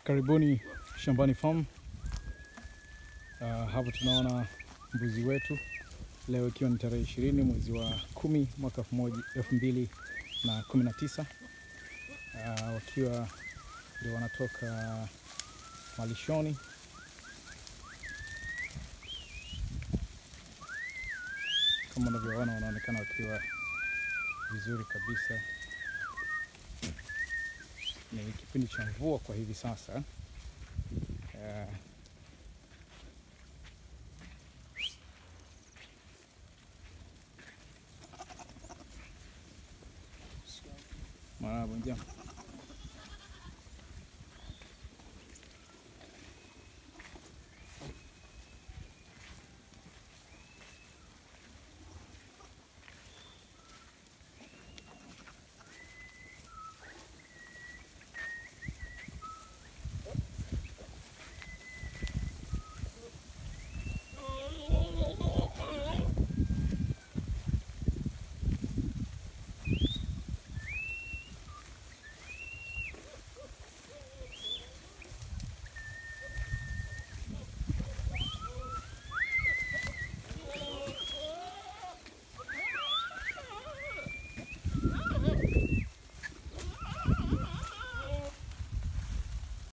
Karibuni Shambani Farm. Uh, hapa tunaona mbuzi wetu leo ikiwa ni tarehe ishirini mwezi wa kumi mwaka elfu moja elfu mbili na kumi na tisa uh, wakiwa ndio wanatoka malishoni kama unavyoona, wanaonekana wakiwa vizuri kabisa. Ni kipindi cha mvua kwa hivi sasa. Uh, Marahaba, jambo.